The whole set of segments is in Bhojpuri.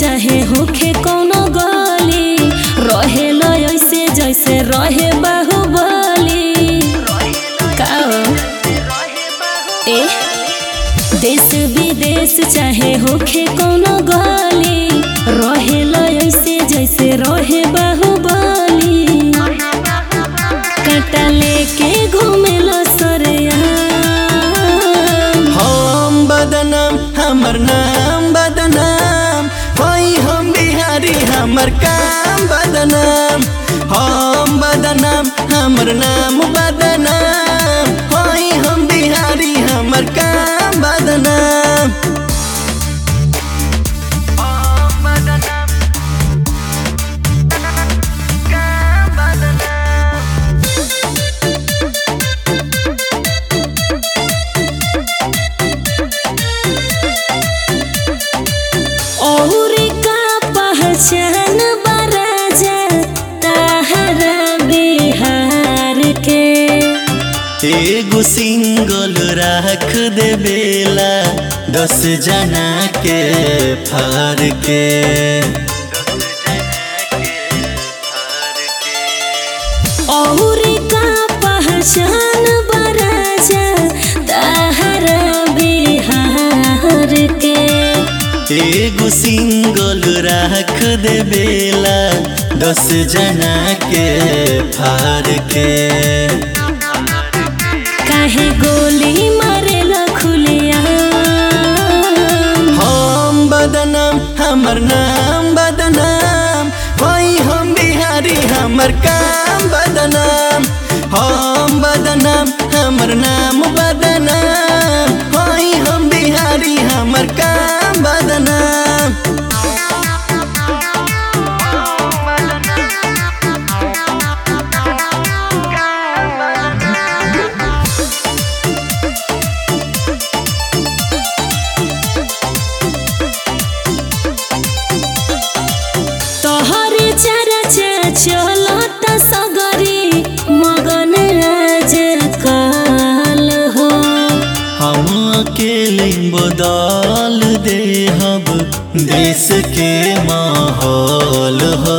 चाहे होखे कौनो गली रहेला ऐसे जैसे रहे बाहुबली का हो? ए देश विदेश चाहे होखे कौनो गली रहेला ऐसे जैसे रहे बाहुबली काटा लेके घूमेला सरेआम हम बदनाम हमर नाम बदनाम होई हम बिहारी हमर काम बदनाम हम बदनाम हमर नाम बदनाम होई हम बिहारी हमर काम बदनाम और का पहचान बराजा ताहरा बिहार के एगो सिंगल राख दे बेला दस जना के फार के और का पहचान बराजा ताहरा बिहार के एगो सिंगल राख दे बेला दस जना के फार के काहे गोली मारेला खुलिया हम बदनाम हमर नाम बदनाम होई हम बिहारी हमर काम बदनाम हम बदनाम हमर नाम बदनाम होई हम बिहारी हमर काम बदनाम तोहर चर्चा चलत सगरी मगन राज काल हो हम अकेले बदल देहब देश के माहौल हो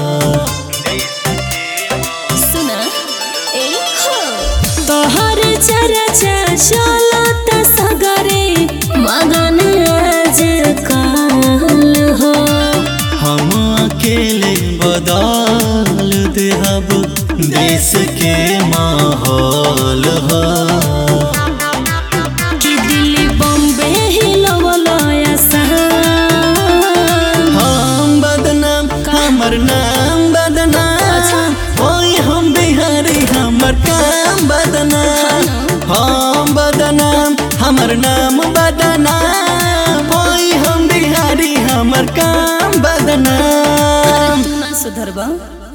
सुना ए हो तोहर चर्चा चलत सगरी मगन राज काल हो हम अकेले बदल देहब देश के माहौल हो कि दिल्ली बॉम्बे हिलवल आसाम हम बदनाम हमर नाम बदनाम होई हम बिहारी हमर काम बदनाम हम बदनाम हमर नाम बदनाम होई हम बिहारी हमर काम बदनाम तू ना सुधरबा